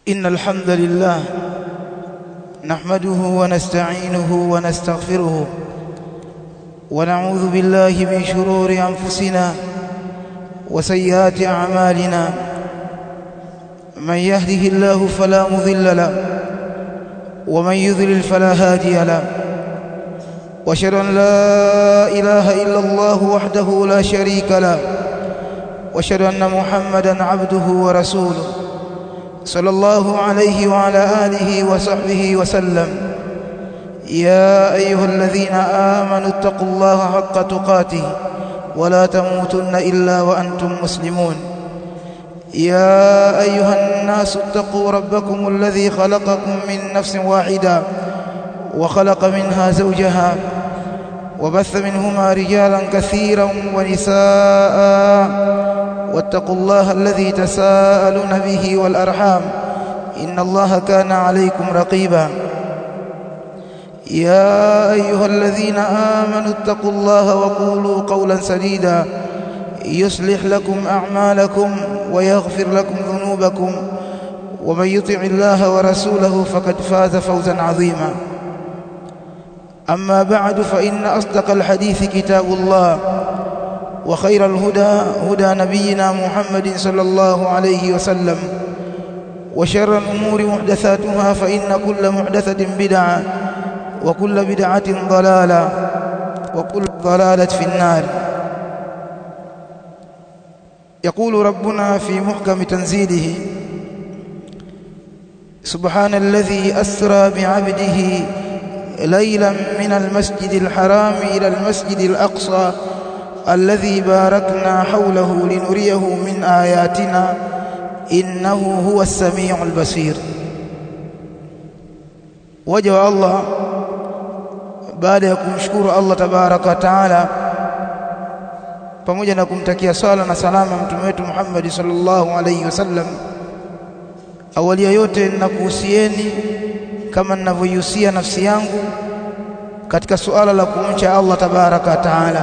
إن الحمد لله نحمده ونستعينه ونستغفره ونعوذ بالله من شرور أنفسنا وسيئات أعمالنا من يهده الله فلا مضل له ومن يضلل فلا هادي له واشهد ان لا اله الا الله وحده لا شريك له واشهد ان محمدا عبده ورسوله صلى الله عليه وعلى اله وصحبه وسلم يا ايها الذين امنوا اتقوا الله حق تقاته ولا تموتن الا وانتم مسلمون يا ايها الناس اتقوا ربكم الذي خلقكم من نفس واحده وخلق منها زوجها وبث منهما رجالا كثيرا ونساء واتقوا الله الذي تساءلون به والارحام ان الله كان عليكم رقيبا يا ايها الذين امنوا اتقوا الله وقولوا قولا سديدا يصلح لكم اعمالكم ويغفر لكم ذنوبكم ومن يطع الله ورسوله فقد فاز فوزا عظيما أما بعد فإن أصدق الحديث كتاب الله وخير الهدى هدى نبينا محمد صلى الله عليه وسلم وشر الأمور محدثاتها فإن كل محدثة بدعة وكل بدعة ضلالة وكل ضلالة في النار يقول ربنا في محكم تنزيله سبحان الذي أسرى بعبده ليلا من المسجد الحرام إلى المسجد الأقصى الذي باركنا حوله لنريه من آياتنا إنه هو السميع البصير وجه الله baada ya kumshukuru Allah tabaraka wa taala pamoja na kumtakia sala na salama mtume wetu Muhammad sallallahu alaihi wasallam awali ya yote ninakuhusieni kama ninavyoihusia nafsi yangu katika suala la kumcha Allah tabaraka taala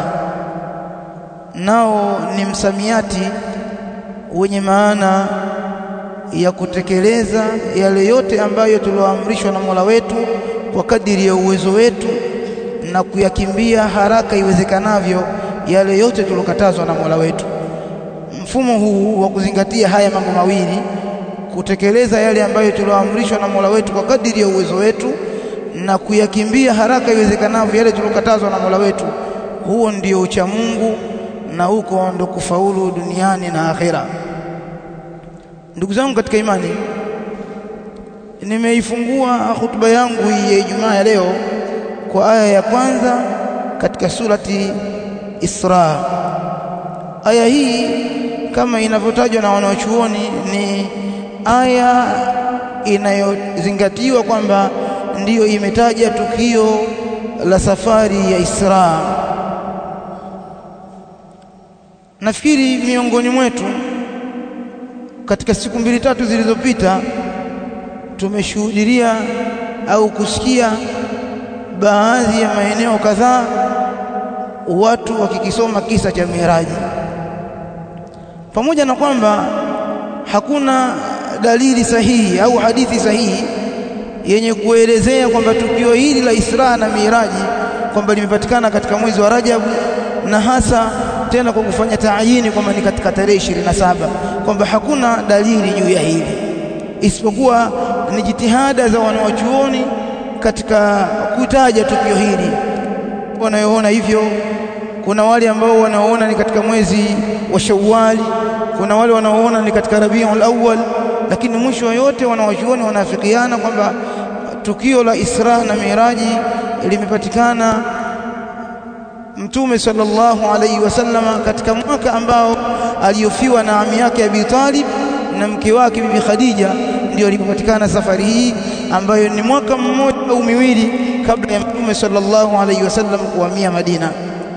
nao ni msamiati wenye maana ya kutekeleza yale yote ambayo tulioamrishwa na Mola wetu kwa kadiri ya uwezo wetu na kuyakimbia haraka iwezekanavyo yale yote tulokatazwa na Mola wetu mfumo huu wa kuzingatia haya mambo mawili kutekeleza yale ambayo tulioamrishwa na Mola wetu kwa kadiri ya uwezo wetu na kuyakimbia haraka iwezekanavyo yale tulokatazwa na Mola wetu huo ndio ucha Mungu na huko ndo kufaulu duniani na akhera ndugu zangu katika imani nimeifungua hutuba yangu hii ya Ijumaa ya leo kwa aya ya kwanza katika surati Isra aya hii kama inavyotajwa na wanaochuoni ni aya inayozingatiwa kwamba ndiyo imetaja tukio la safari ya Isra. Nafikiri miongoni mwetu katika siku mbili tatu zilizopita tumeshuhudia au kusikia baadhi ya maeneo kadhaa watu wakikisoma kisa cha Miraji, pamoja na kwamba hakuna dalili sahihi au hadithi sahihi yenye kuelezea kwamba tukio hili la Isra na Miraji kwamba limepatikana katika mwezi wa Rajab na hasa tena kwa kufanya taayini kwamba ni katika tarehe 27 kwamba hakuna dalili juu ya hili isipokuwa ni jitihada za wanawachuoni katika kutaja tukio hili wanayoona hivyo kuna wale ambao wanaoona ni katika mwezi wa Shawwali kuna wale wanaoona ni katika Rabiul Awwal lakini mwisho yote wanawachuoni wanafikiana kwamba tukio la Isra na Miraji limepatikana Mtume sallallahu alaihi wasallama katika mwaka ambao aliofiwa na ami yake Abi Talib na mke wake Bibi Khadija ndio ilipopatikana safari hii ambayo ni mwaka mmoja au miwili kabla ya Mtume sallallahu alaihi wasallam kuhamia Madina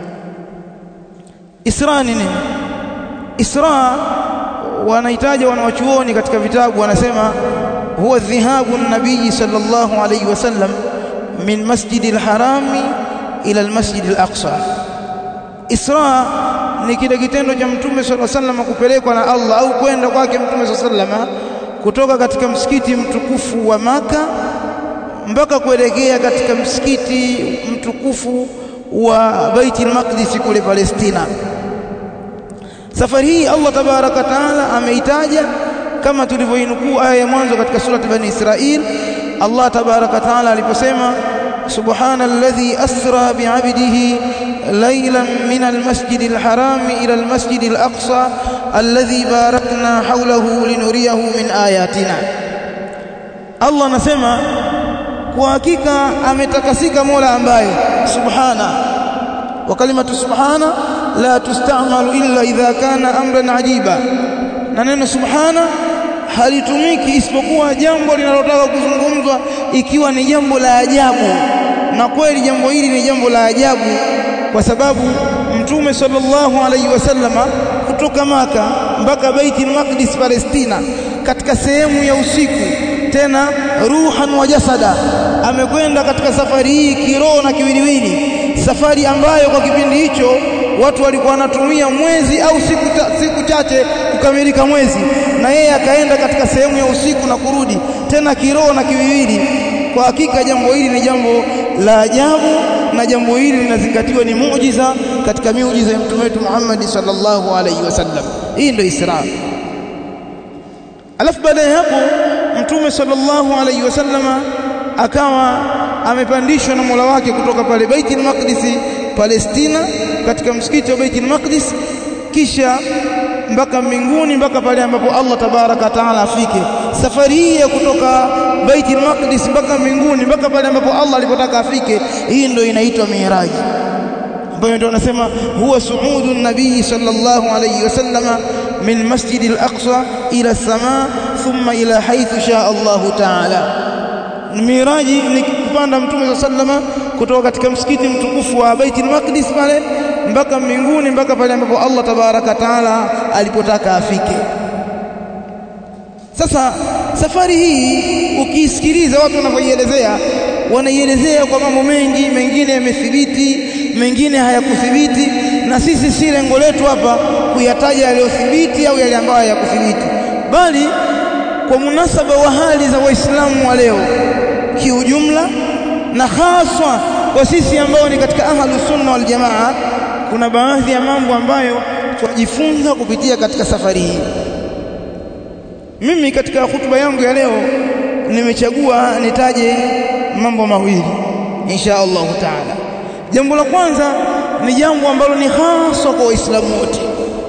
Isra ni nini Isra wanahitaji wanawachuoni katika vitabu wanasema huwa dhihabu nabii sallallahu alayhi wasallam min masjidil harami ila almasjidil aqsa Isra ni kile kitendo cha mtume sallallahu alayhi wasallam kupelekwa na Allah au kwenda kwake mtume sallallahu alayhi wasallam kutoka katika msikiti mtukufu wa Maka mpaka kuelekea katika msikiti mtukufu wa Baitul Maqdis kule Palestina. Safari hii Allah tabaraka taala ameitaja kama tulivyoinukuu aya ya mwanzo katika surati Bani Israil, Allah tabaraka taala aliposema subhana alladhi asra bi'abdihi laylan min almasjid alharam ila almasjid alaqsa alladhi barakna hawlahu linuriyahu min ayatina. Allah anasema kwa hakika ametakasika Mola ambaye subhana wa kalimatu subhana la tustamalu illa idha kana amran ajiba, na neno subhana halitumiki isipokuwa jambo linalotaka kuzungumzwa ikiwa ni jambo la ajabu. Na kweli jambo hili ni jambo la ajabu, kwa sababu Mtume sallallahu alaihi wasallama kutoka Maka mpaka Baitul Maqdis Palestina, katika sehemu ya usiku, tena ruhan wa jasada, amekwenda katika safari hii kiroho na kiwiliwili, safari ambayo kwa kipindi hicho watu walikuwa wanatumia mwezi au siku, siku chache kukamilika mwezi, na yeye akaenda katika sehemu ya usiku na kurudi tena kiroho na kiwiliwili. Kwa hakika jambo hili ni jambo la ajabu, na jambo hili linazingatiwa ni muujiza katika miujiza ya mtume wetu Muhammad sallallahu alaihi wasallam. Hii ndio Isra. Alafu baada ya hapo mtume sallallahu alaihi wasallama akawa amepandishwa na Mola wake kutoka pale Baitul Maqdis Palestina katika msikiti wa Baitul Maqdis kisha mpaka mbinguni mpaka pale ambapo Allah tabaraka taala afike. Safari hii ya kutoka Baitul Maqdis mpaka mbinguni mpaka pale ambapo Allah alipotaka afike, hii ndio inaitwa Miraji, ambayo ndio anasema huwa suudu nabii sallallahu alayhi wasallama min masjid al-aqsa ila as-samaa thumma ila haythu shaa Allahu taala. Miraji ni kupanda Mtume sallama kutoka katika msikiti mtukufu wa Baitul Maqdis pale mpaka mbinguni mpaka pale ambapo Allah tabaraka taala alipotaka afike. Sasa safari hii ukiisikiliza watu wanavyoielezea, wanaielezea kwa mambo mengi, mengine yamethibiti, mengine hayakuthibiti, na sisi si lengo letu hapa kuyataja yaliyothibiti au yale ambayo hayakuthibiti, bali kwa munasaba wa hali za Waislamu wa leo kiujumla, na haswa kwa sisi ambao ni katika ahlu sunna wal jamaa, kuna baadhi ya mambo ambayo tunajifunza kupitia katika safari hii. Mimi katika hutuba yangu ya leo nimechagua nitaje mambo mawili insha Allahu taala. Jambo la kwanza ni jambo ambalo ni haswa kwa Waislamu wote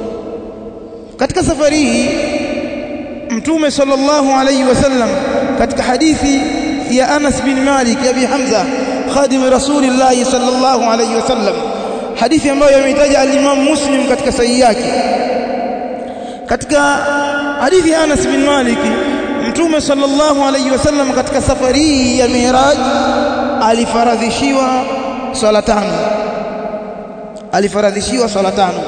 katika safari hii. Mtume sallallahu alayhi wasallam katika hadithi ya Anas bin Malik ya Abi Hamza khadim Rasulillah sallallahu alayhi wasallam, hadithi ambayo ameitaja al-Imam Muslim katika sahihi yake. Katika hadithi ya Anas bin Malik, Mtume sallallahu alayhi wasallam katika safari hii ya Miraj alifaradhishiwa swala tano, alifaradhishiwa swala tano,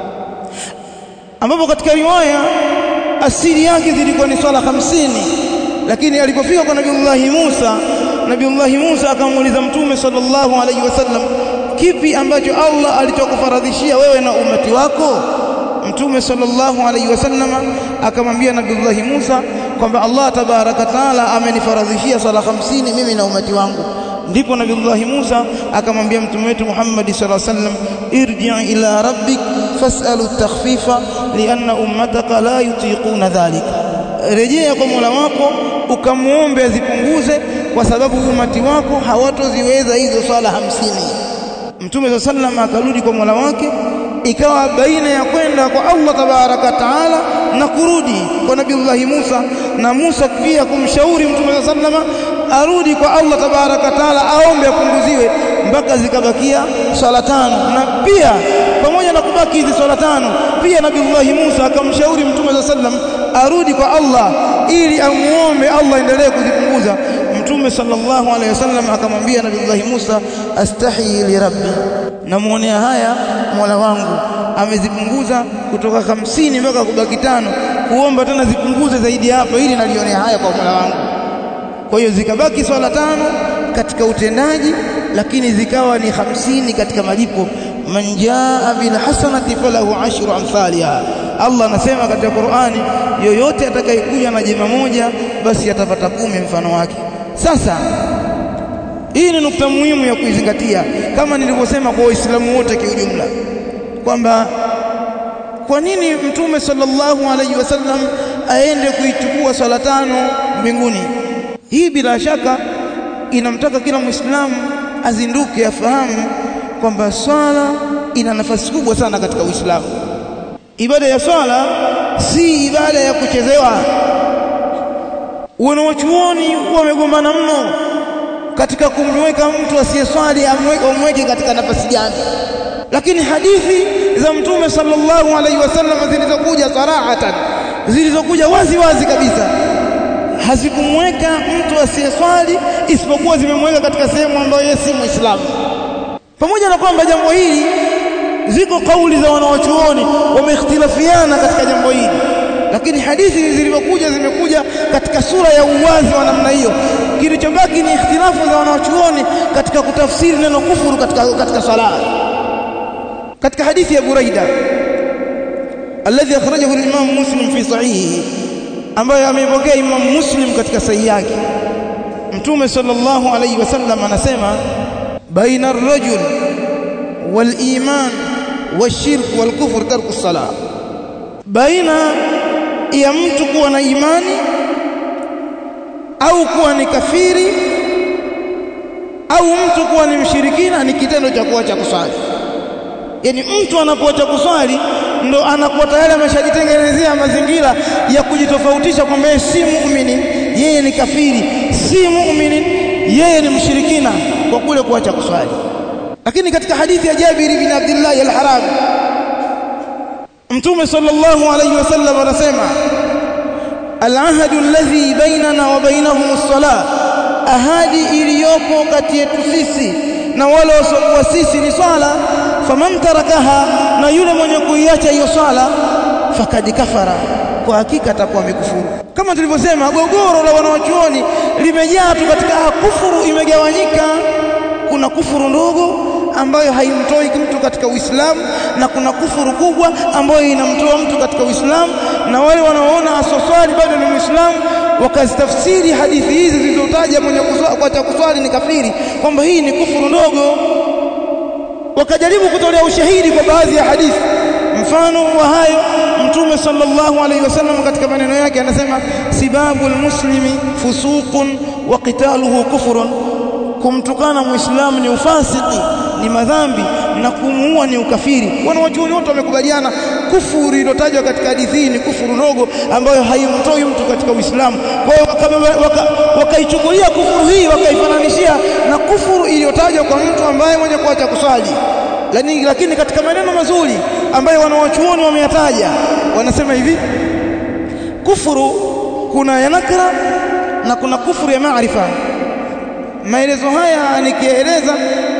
ambapo katika riwaya asili yake zilikuwa ni swala hamsini, lakini alipofika kwa Nabiullahi Musa, Nabiullahi Musa akamuuliza Mtume sallallahu alaihi wasallam, kipi ambacho Allah alichokufaradhishia wewe na umati wako? Mtume sallallahu alaihi wasallam akamwambia Nabiullahi Musa kwamba Allah tabaraka taala amenifaradhishia swala hamsini mimi na umati wangu. Ndipo Nabiullahi Musa akamwambia mtume wetu Muhammad sallallahu alaihi wasallam, irji ila rabbik fas'alu takhfifa lianna ummataka la yutiquna dhalika, rejea kwa Mola wako ukamwombe azipunguze kwa sababu umati wako hawatoziweza hizo swala hamsini. Mtume sallallahu alaihi wasallam akarudi kwa Mola wake, ikawa baina ya kwenda kwa Allah tabaraka taala na kurudi kwa Nabiullahi Musa na Musa pia kumshauri Mtume sallallahu alaihi wasallam arudi kwa Allah tabaraka taala aombe apunguziwe mpaka zikabakia swala tano. Na pia pamoja na kubaki hizi swala tano, pia Nabiullahi Musa akamshauri Mtume sallallahu alaihi wasallam arudi kwa Allah ili amuombe Allah endelee kuzipunguza. Mtume sallallahu alaihi wasallam akamwambia Nabiullahi Musa, astahi li rabbi, namuonea haya Mola wangu amezipunguza kutoka hamsini mpaka kubaki tano, kuomba tena zipunguze zaidi hapa, ili nalionea haya kwa Mola wangu. Kwa hiyo zikabaki swala tano katika utendaji, lakini zikawa ni hamsini katika malipo. man jaa bil hasanati falahu ashru amthaliha, Allah anasema katika Qur'ani yoyote atakayekuja na jema moja basi atapata kumi mfano wake sasa hii ni nukta muhimu ya kuizingatia kama nilivyosema kwa waislamu wote kiujumla kwamba kwa nini mtume sallallahu alaihi wasallam aende kuichukua swala tano mbinguni hii bila shaka inamtaka kila muislamu azinduke afahamu kwamba swala ina nafasi kubwa sana katika Uislamu ibada ya swala si ibada ya kuchezewa wanawachuoni wamegombana mno katika kumweka mtu asiyeswali amweke katika nafasi gani lakini hadithi za mtume sallallahu alaihi wasallam zilizokuja sarahatan zilizokuja wazi wazi kabisa hazikumweka mtu asiyeswali isipokuwa zimemweka katika sehemu ambayo yeye si muislamu pamoja na kwamba jambo hili ziko kauli za wanawachuoni wameikhtilafiana katika jambo hili lakini hadithi zilizokuja zimekuja katika sura ya uwazi wa namna hiyo kilichobaki ni ikhtilafu za wanawachuoni katika kutafsiri neno kufuru katika katika sala katika hadithi ya Buraida alladhi akhrajahu al-Imam Muslim fi sahihi ambayo ameipokea Imam Muslim katika sahihi yake Mtume sallallahu alayhi wasallam anasema baina ar-rajul wal-iman wash-shirk wal-kufr tarku as-salah baina ya mtu kuwa na imani au kuwa ni kafiri au mtu kuwa ni mshirikina ni kitendo cha kuacha kuswali yani mtu anapoacha kuswali ndo anakuwa tayari ameshajitengenezea mazingira ya kujitofautisha kwamba yeye si muumini yeye ni kafiri si muumini yeye ni mshirikina kwa kule kuacha kuswali lakini katika hadithi ya Jabir ibn Abdullah al-Haram Mtume sallallahu alayhi wasallam anasema al-ahadu alladhi bainana wa bainahum as-salah ahadi iliyopo kati yetu sisi na wale wasiokuwa sisi ni swala faman tarakaha na yule mwenye kuiacha hiyo swala fakad kafara kwa hakika atakuwa amekufuru kama tulivyosema gogoro la wanawachuoni limejaa tu katika kufuru imegawanyika kuna kufuru ndogo ambayo haimtoi mtu katika Uislamu na kuna kufuru kubwa ambayo inamtoa mtu katika Uislamu na wale wanaoona asoswali bado ni Muislamu wakazitafsiri hadithi hizi zilizotaja mwenye kuacha kuswali ni kafiri kwamba hii ni kufuru ndogo wakajaribu kutolea ushahidi kwa baadhi ya hadithi mfano wa hayo mtume sallallahu alaihi wasallam katika maneno yake anasema sibabul muslimi fusuqun wa qitaluhu kufrun kumtukana muislamu ni ufasiki ni madhambi na kumuua ni ukafiri wanawachuoni wote wamekubaliana kufuru iliyotajwa katika hadithi hii ni kufuru ndogo ambayo haimtoi mtu katika Uislamu kwa hiyo wakaichukulia waka, kufuru hii wakaifananishia na kufuru iliyotajwa kwa mtu ambaye mwenye kuacha kuswali lakini, lakini katika maneno mazuri ambayo wanawachuoni wameyataja wanasema hivi kufuru kuna ya nakra na kuna kufuru ya maarifa maelezo haya nikieleza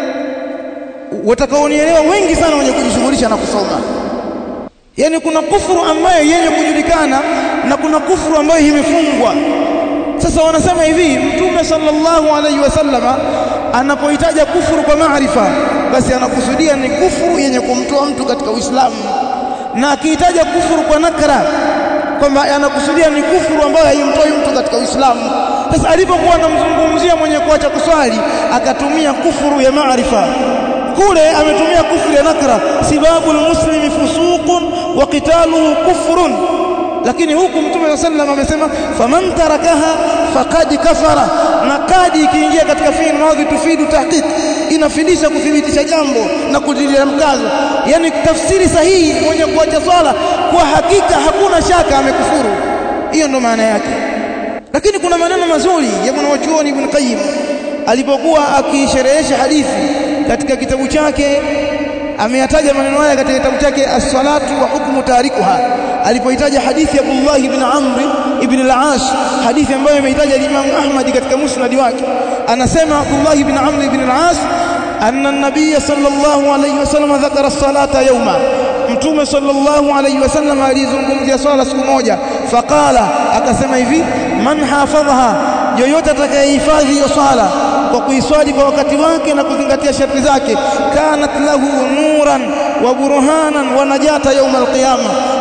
watakaonielewa wengi sana wenye kujishughulisha na kusoma yani kuna kufuru ambayo yenye kujulikana na kuna kufuru ambayo imefungwa sasa wanasema hivi mtume sallallahu alaihi wasallama anapohitaja kufuru kwa maarifa basi anakusudia ni kufuru yenye kumtoa mtu katika Uislamu na akihitaja kufuru kwa nakra kwamba anakusudia ni kufuru ambayo haimtoi mtu katika Uislamu sasa alipokuwa anamzungumzia mwenye kuacha kuswali akatumia kufuru ya maarifa kule ametumia kufuru ya nakra sibabu almuslimi fusuqun wa qitaluhu kufrun lakini huku mtume sallam amesema faman tarakaha faqad kafara na kadi ikiingia katika fi'il madhi tufidu tahqiq inafidisha kuthibitisha jambo na kutilia mkazo yani tafsiri sahihi mwenye kuacha swala kwa hakika hakuna shaka amekufuru hiyo ndo maana yake lakini kuna maneno mazuri ya mwanachuoni Ibn Qayyim alipokuwa akisherehesha hadithi katika kitabu chake ameyataja maneno haya katika kitabu chake as-salatu wa hukmu tarikuha alipoitaja hadithi ya Abdullah ibn Amr ibn al-As hadithi ambayo imeitaja Imam Ahmad katika musnad wake anasema Abdullah ibn Amr ibn al-As anna an-nabiy sallallahu alayhi wasallam dhakara as-salata yawma mtume sallallahu alayhi wasallam alizungumzia swala siku moja faqala akasema hivi man hafadhaha yoyote atakayehifadhi hiyo swala kwa kuiswali kwa wakati wake na kuzingatia sharti zake kanat lahu nuran wa burhanan wa najata yawm alqiyama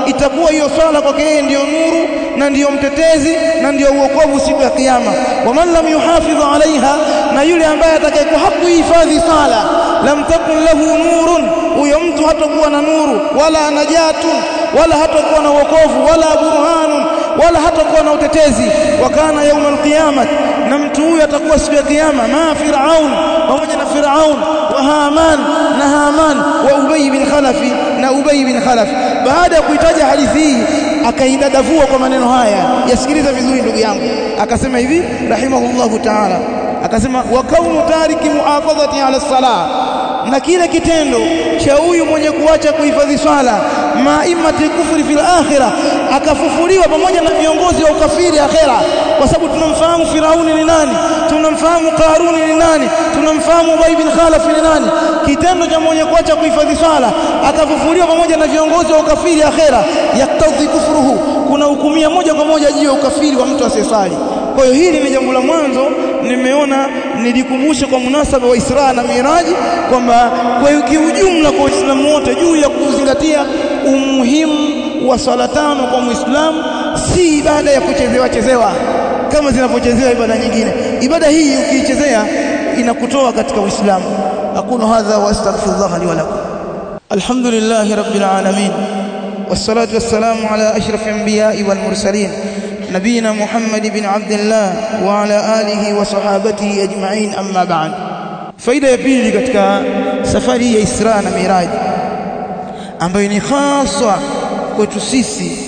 itakuwa hiyo swala kwake yeye ndiyo nuru na ndiyo mtetezi na ndiyo uokovu siku ya kiyama waman lam yuhafidh alaiha na yule ambaye atakayekuwa hakuhifadhi sala lam takun lahu nurun huyo mtu hatakuwa na nuru wala najatun wala hatakuwa na wokovu wala burhanun wala hatakuwa na utetezi wakana yauma alqiyama na mtu huyo atakuwa siku ya kiyama ma firaun pamoja na firaun wa haman na haman wa ubay bin khalafi na ubay bin khalaf baada ya kuitaja hadithi hii akaidadavua kwa maneno haya yasikiliza vizuri ndugu yangu akasema hivi rahimahullahu ta'ala akasema wa kaunu tariki muhafadhati ala salah na kile kitendo cha huyu mwenye kuacha kuhifadhi swala maimati kufri fil akhirah akafufuliwa pamoja na viongozi wa ukafiri akhera kwa sababu tunamfahamu Firauni ni nani tunamfahamu Karuni ni nani tunamfahamu Ubay bin Khalaf ni nani kitendo cha mwenye kuacha kuhifadhi swala akafufuliwa pamoja na viongozi wa ukafiri akhera yaktadhi kufruhu kuna hukumia moja kwa moja juu ya ukafiri wa mtu asiyesali kwa hiyo hili ni jambo la mwanzo nimeona nilikumbushe kwa munasaba wa Isra na Miraji kwamba kwa kiujumla kwa Waislamu wote juu ya kuzingatia umuhimu wa swala tano kwa Muislamu si ibada ya kuchezewa chezewa kama zinavyochezewa ibada nyingine ibada hii ukiichezea inakutoa katika Uislamu aqulu hadha wa astaghfirullah li wa lakum alhamdulillahi rabbil alamin والصلاه والسلام على اشرف الانبياء والمرسلين نبينا محمد بن عبد الله وعلى آله وصحابته أجمعين أما بعد faida ya pili katika safari ya Isra na Miraj ambayo ni hasa kwetu sisi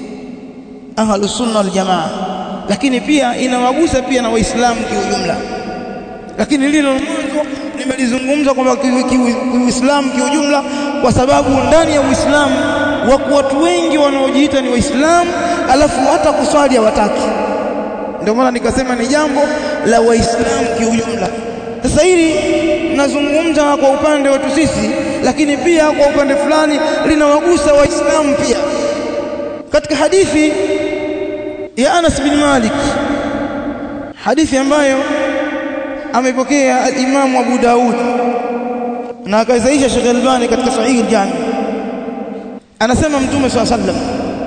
ahlus sunna wal jamaa lakini pia inawagusa pia na waislamu kiujumla lakini lilo mwanzo nimelizungumza kwamba kiuislamu kiujumla kwa sababu ndani ya uislamu wako watu wengi wanaojiita ni waislamu alafu hata kuswali hawataki ndio maana nikasema ni jambo la waislamu kiujumla sasa hili nazungumza kwa upande wetu sisi lakini pia kwa upande fulani linawagusa waislamu pia katika hadithi ya Anas bin Malik hadithi ambayo amepokea al-Imam Abu Daud na akaisaisha Sheikh Albani katika Sahih al-Jami anasema Mtume swalla sallam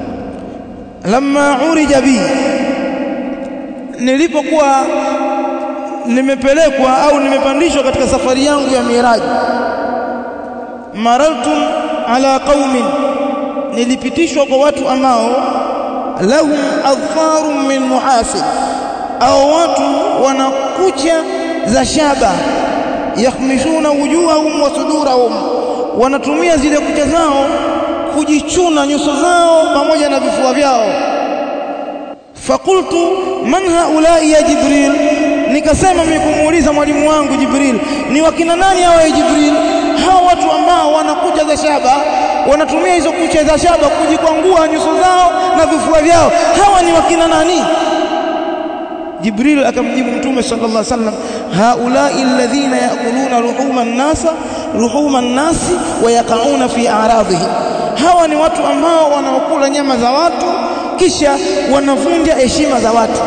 lamma urija bi nilipokuwa nimepelekwa au nimepandishwa katika safari yangu ya miraji maraltum ala qaumin nilipitishwa kwa watu ambao lahum adfarun min muhasib au watu wana kucha za shaba yakhmishuna wujuhahum wa sudurahum wanatumia zile kucha zao kujichuna nyuso zao pamoja na vifua vyao fakultu man haulai ya jibril nikasema mimi kumuuliza mwalimu wangu jibril ni wakina nani hawa ya jibril hawa watu ambao wana kucha za shaba wanatumia hizo kucha za shaba kujikwangua nyuso zao na vifua vyao hawa ni wakina nani jibril akamjibu mtume sallallahu alaihi wasallam haulai alladhina yakuluna luhuma an-nasa luhuma an-nasi wa yaqauna fi a'radihim hawa ni watu ambao wanaokula nyama za watu kisha wanavunja heshima za watu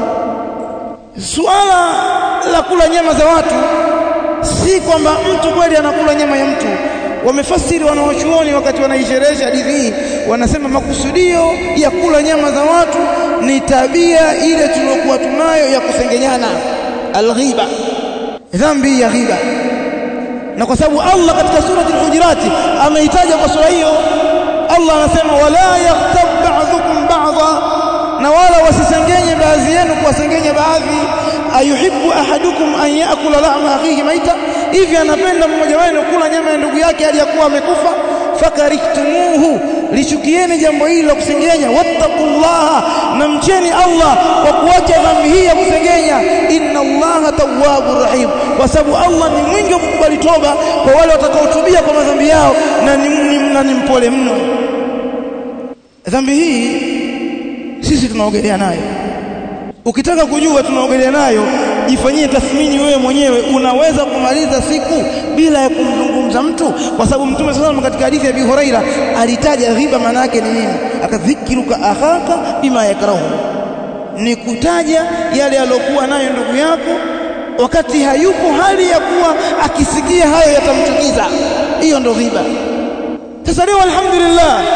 suala la kula nyama za watu si kwamba mtu kweli anakula nyama ya mtu wamefasiri wanawachuoni wakati wanaisherehesha hadithi hii wanasema makusudio ya kula nyama za watu ni tabia ile tuliyokuwa tunayo ya kusengenyana alghiba dhambi ya ghiba na kwa sababu Allah katika surati al-Hujurat ameitaja kwa sura hiyo Allah anasema wala yaghtab ba'dhukum ba'dha na wala wasisengenye baadhi yenu kuwasengenya baadhi ayuhibbu ahadukum an ya'kula lahma akhihi maita hivi anapenda mmoja wenu kula nyama ya ndugu yake aliyakuwa amekufa fakarihtumuhu lichukieni jambo hili la kusengenya wattaqullaha na mcheni Allah kwa kuacha dhambi hii ya kusengenya inna Allaha tawwabur rahim kwa sababu Allah ni mwingi wa kukubali toba kwa wale watakaotubia kwa madhambi yao na ni, ni, na ni mpole mno dhambi hii sisi tunaogelea nayo ukitaka kujua tunaogelea nayo jifanyie tathmini wewe mwenyewe unaweza kumaliza siku bila ya kumzungumza mtu kwa sababu mtume sallallahu katika hadithi ya Abi Huraira alitaja ghiba maana yake ni nini akadhikiruka akhaka bima yakrahu ni kutaja yale aliyokuwa nayo ndugu yako wakati hayupo hali ya kuwa akisikia hayo yatamchukiza hiyo ndo ghiba sasa leo alhamdulillah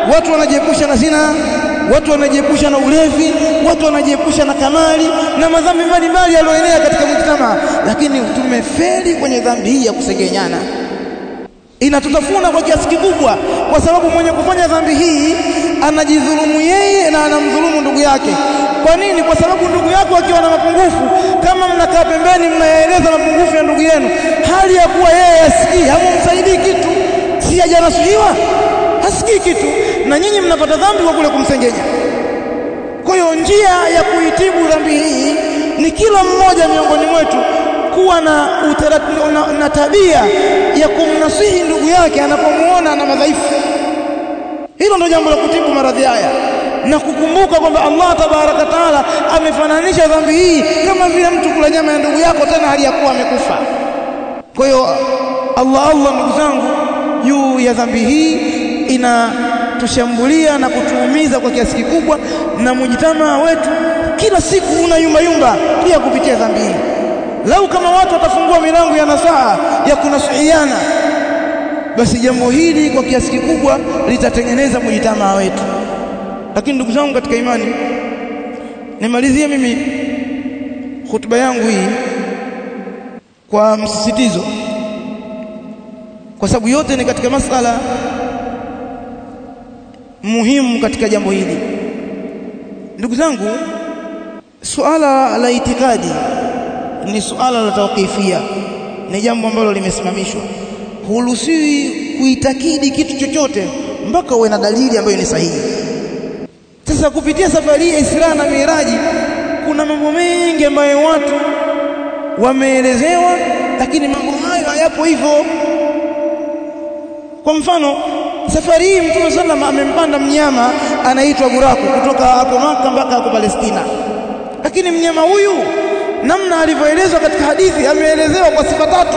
watu wanajiepusha na zina watu wanajiepusha na ulevi watu wanajiepusha na kamali na madhambi mbalimbali yaliyoenea katika mujtama lakini tumefeli kwenye dhambi hii ya kusengenyana inatutafuna kwa kiasi kikubwa kwa sababu mwenye kufanya dhambi hii anajidhulumu yeye na anamdhulumu ndugu yake kwa nini kwa sababu ndugu yako akiwa na mapungufu kama mnakaa pembeni mnayaeleza mapungufu ya ndugu yenu hali ya kuwa yeye asikii hamumsaidii kitu si hajanasuhiwa hasikii kitu na nyinyi mnapata dhambi kwa kule kumsengenya kwa hiyo njia ya kuitibu dhambi hii ni kila mmoja miongoni mwetu kuwa na, utaratibu, na, na tabia ya kumnasihi ndugu yake anapomuona na madhaifu hilo ndio jambo la kutibu maradhi haya na kukumbuka kwamba Allah tabaraka taala amefananisha dhambi hii kama vile mtu kula nyama ya ndugu yako tena hali ya kuwa amekufa kwa hiyo Allah Allah ndugu zangu juu ya dhambi hii inatushambulia na kutuumiza kwa kiasi kikubwa na mujitamaa wetu kila siku una yumba yumba pia kupitia dhambi hii lau kama watu watafungua milango ya nasaha ya kunasihiana basi jambo hili kwa kiasi kikubwa litatengeneza mujitamaa wetu lakini ndugu zangu katika imani nimalizie mimi hutuba yangu hii kwa msisitizo kwa sababu yote ni katika masala muhimu katika jambo hili ndugu zangu suala la itikadi ni suala la tawqifia ni jambo ambalo limesimamishwa huruhusiwi kuitakidi kitu chochote mpaka uwe na dalili ambayo ni sahihi sasa kupitia safari ya Isra na Miraji kuna mambo mengi ambayo watu wameelezewa lakini mambo hayo hayapo hivyo kwa mfano safari hii Mtume sallam amempanda mnyama anaitwa buraku kutoka hapo Maka mpaka hapo Palestina lakini mnyama huyu namna alivyoelezwa katika hadithi ameelezewa kwa sifa tatu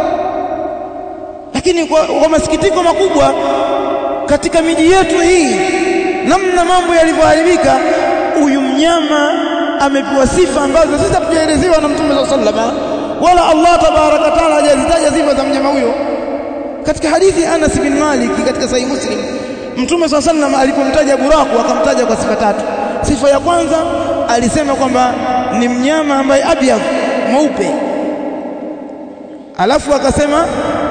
lakini kwa, kwa masikitiko makubwa katika miji yetu hii namna mambo yalivyoharibika huyu mnyama amepewa sifa ambazo sisi hatujaelezewa na Mtume sallallahu wala Allah tabaraka taala hajazitaja sifa za mnyama huyo katika hadithi Anas bin Malik katika Sahih Muslim Mtume swalla sallam alipomtaja buraku akamtaja kwa sifa tatu. Sifa ya kwanza alisema kwamba ni mnyama ambaye abyad mweupe. Alafu akasema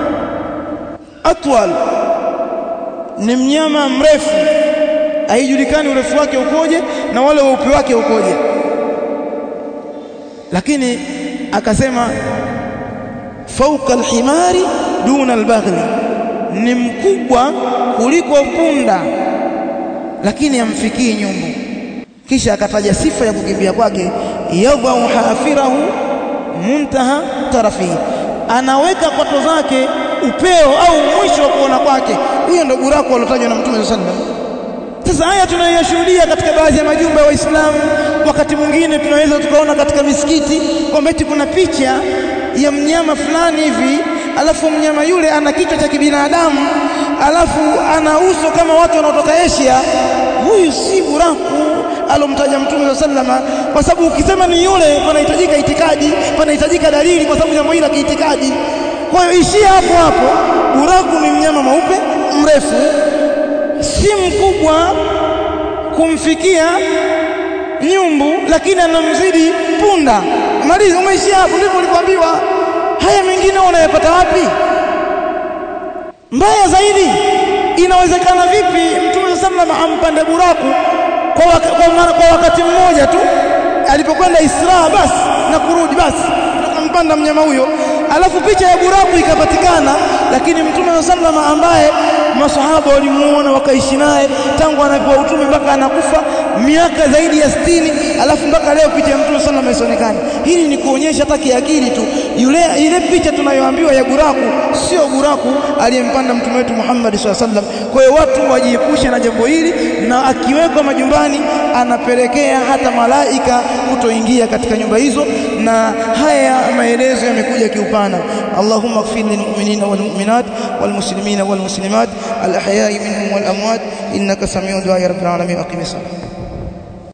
atwal ni mnyama mrefu haijulikani urefu wake ukoje na wale weupe wake ukoje. Lakini akasema fauka alhimari duna albaghli ni mkubwa kuliko punda lakini amfikii nyumbu kisha akataja sifa ya kukimbia kwake yadhau hafirahu muntaha tarafi anaweka kwato zake upeo au mwisho wa kuona kwake huyo ndo buraku aliotajwa na mtume sallallahu alaihi wasallam sasa haya tunayoyashuhudia katika baadhi ya majumba ya Waislamu wakati mwingine tunaweza tukaona katika misikiti kwamba eti kuna picha ya mnyama fulani hivi alafu mnyama yule ana kichwa cha kibinadamu alafu ana uso kama watu wanaotoka Asia huyu si buraku alomtaja mtume sallama kwa sababu ukisema ni yule panahitajika itikadi panahitajika dalili kwa sababu jambo hili la kiitikadi kwa hiyo ishia hapo hapo buraku ni mnyama mweupe mrefu si mkubwa kumfikia nyumbu lakini anamzidi punda malizi umeishia hapo ndivyo ulikwambiwa haya mengine unayapata wapi mbaya zaidi inawezekana vipi mtume sallallahu ampande buraku kwa, waka, kwa, mara, kwa wakati mmoja tu alipokwenda Isra basi na kurudi basi akampanda mnyama huyo alafu picha ya buraku ikapatikana lakini mtume sallallahu ambaye masahaba walimuona wakaishi naye tangu anapewa utume mpaka anakufa miaka zaidi ya sitini alafu mpaka leo picha ya mtume sallallahu isionekane hili ni kuonyesha hata kiakili tu yule ile picha tunayoambiwa ya buraku sio buraku aliyempanda mtume wetu Muhammad sallallahu alaihi wasallam kwa hiyo watu wajiepushe na jambo hili na akiwekwa majumbani anapelekea hata malaika kutoingia katika nyumba hizo na haya maelezo yamekuja kiupana Allahumma ighfir lilmu'minina walmu'minat walmuslimina walmuslimat الأحياء منهم والأموات إنك سميع دعاء رب العالمين أقم الصلاة